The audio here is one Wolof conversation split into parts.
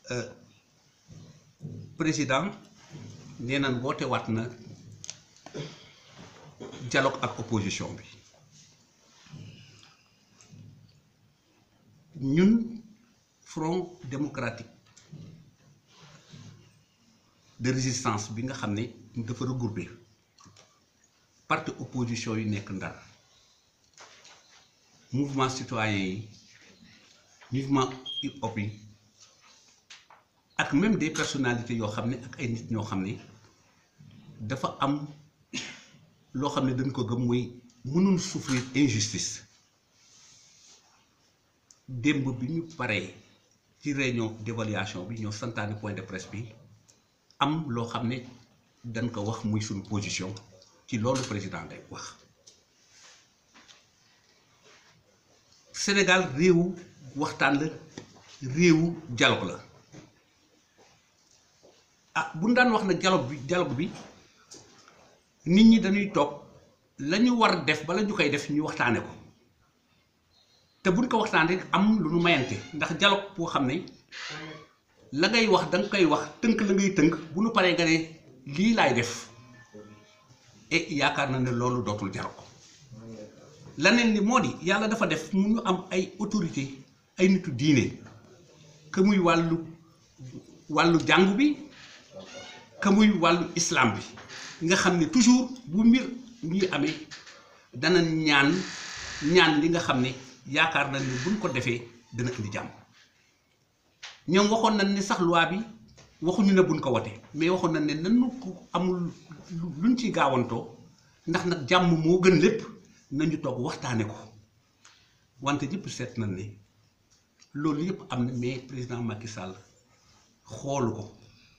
président nee nañ woote waat na dialogue ak opposition bi ñun front démocratique de résistance bi nga xam ne dafa regroupé parti opposition yi nekk ndar mouvement citoyen yi mouvement hip hop yi ak même des personnalités yoo xam ne ak ay nit ñoo xam ne dafa am loo xam ne dañ ko gëm mooy mënul souffrir injustice démb bi ñu paree ci réunion d'évaluation bi ñoo santaane point de presse bi am loo xam ne dañ ko wax muy suñu position ci loolu président day wax Sénégal réewu waxtaan la réewu dialogue la ah bu ñu daan wax nag dialogue bi dialogue bi nit ñi dañuy toog la ñu war def bala ñu koy def ñu waxtaane ko te buñ ko waxtaanee am lu nu mayante ndax dialogue boo xam ne la ngay wax da nga koy wax tënk la ngay tënk bu nu paree nga ne lii laay def et yaakaar na ne loolu dootul dialogue laneen ni moo di yàlla dafa def mu ñu am ay autorité ay nitu diine que muy wàllu wàllu jàngu bi que muy wàllu islam bi nga xam ne toujours bu mbir ñuy amee dana ñaan ñaan li nga xam ne yaakaar nañ ne buñ ko defee dana indi jàmm ñoom waxoon nañ ne sax loi bi waxuñu ne buñ ko wote mais waxoon nañ ne nanu ko amul luñ ci gaawantoo ndax nag jàmm moo gën lépp nañu toog waxtaane ko wante ñëpp seet nañ ne loolu yëpp am na mais président Macky Sall xoolu ko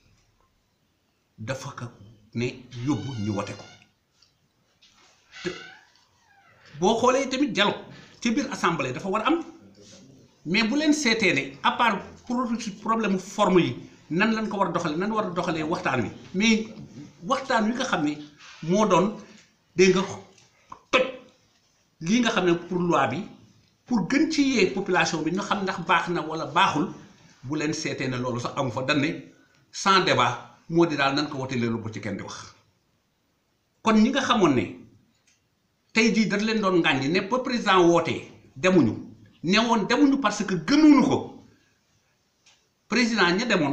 dafa ko ne yóbbu ñu wote ko te boo xoolee tamit dialogue ci biir assemblée dafa war am mais bu leen seetee ne à part problème forme yi nan lañ ko war a doxalee nan war a doxalee waxtaan wi mais waxtaan wi nga xam ne moo doon dégg nga toj lii nga xam ne pour loi bi pour gën ci yee population bi ñu xam ndax baax na wala baaxul bu leen seetee ne loolu sax amu fa dañ ne sans débat moo di daal nan ko wote leelu bu ci kenn di wax kon ñi nga xamoon ne tey jii dañ leen doon ngàññi ne ba président wootee demuñu ne woon demuñu parce que gënuñu ko président ña demoon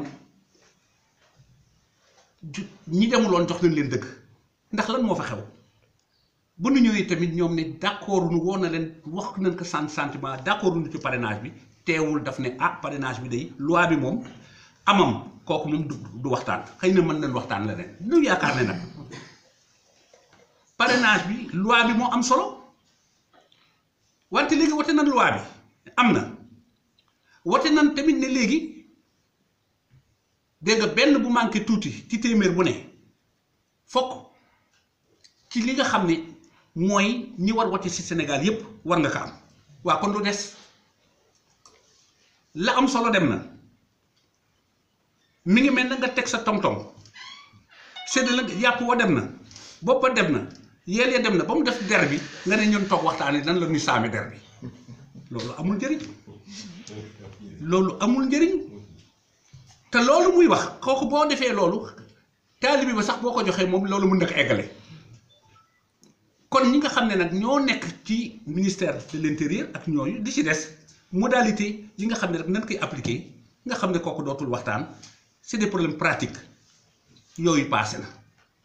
ñi demuloon jox nañ leen dëgg ndax lan moo fa xew bu nu ñëwee tamit ñoom ne d'accord nu woon na leen wax nañ ko sant sentiment d'accord nu ci parrainage bi teewul daf ne ah parrainage bi day loi bi moom amam kooku moom du du waxtaan xëy na mën nañ waxtaan leneen lu yaakaar ne nag parrainage bi loi bi moo am solo wante léegi wote nañ loi bi am na wote nañ tamit ne léegi dégg nga benn bu manqué tuuti ci téeméer bu ne fokk ci li nga xam ne mooy ñi war wote ci Sénégal yépp war nga ko am waa kon lu des la am solo dem na mi ngi mel na nga teg sa tong-tong sedd la yàpp wa dem na boppa dem na yeel ya dem na ba mu def der bi nga ne ñun toog waxtaanee nan la ñuy saami der bi loolu amul njëriñ loolu amul njëriñ te loolu muy wax kooku boo defee loolu taalibi ba sax boo ko joxee moom loolu mën na ko eggale kon ñi nga xam ne nag ñoo nekk ci ministère de l'intérieur ak ñooyu di ci des modalité yi nga xam ne rek nan koy appliquer nga xam ne kooku dootul waxtaan c'est des problèmes pratiques yooyu passé na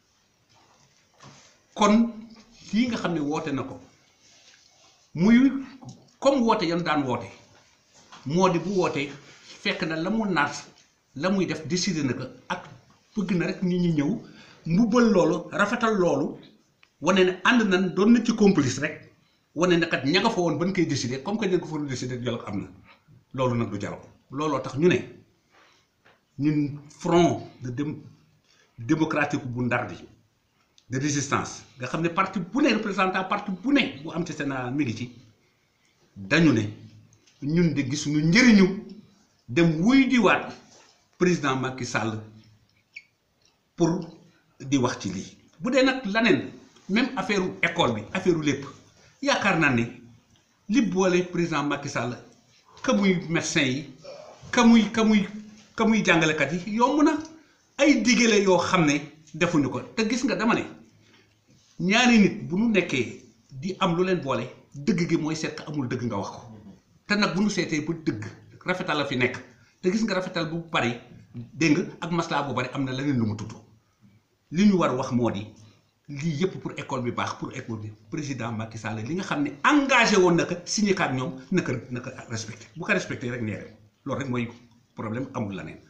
kon lii nga xam ne woote na ko muy comme woote yan daan woote moo di bu wootee fekk na la mu naat la muy def décider na ko ak bëgg na rek nit ñi ñëw mbubbal loolu rafetal loolu wane ne ànd nañ doon na ci complice rek wane ne kat ña nga fa woon ba ñu koy décider comme que ña nga fa doon décider dialogue am na loolu nag du dialogue looloo tax ñu ne ñun front de dém démocratique bu ndar bi de résistance nga xam ne parti bu ne représentant parti bu ne bu am ci Sénégal mi ngi ci dañu ne ñun de gisuñu njëriñu dem wuy diwaat président Macky Sall pour di wax ci lii bu dee nag laneen même affaire école bi affaire lépp yaakaar naa ne li boole président Macky Sall ka muy médecin yi ka muy ka muy ka muy jàngalekat yi yomb na ay digale yoo xam ne defuñu ko te gis nga dama ne ñaari nit bu nu nekkee di am lu leen boole dëgg gi mooy seet ka amul dëgg nga wax ko te nag bu nu seetee ba dëgg rafetal la fi nekk te gis nga rafetal bu bari dégg nga ak maslaa bu bari am na leneen lu mu tudd li ñu war wax moo di lii yëpp pour école bi baax pour école bi président Macky Sall li nga xam ne engagé woon na ko signé kaat ñoom naka naka respecté bu ko respecté rek nee loolu rek mooy problème amul la neen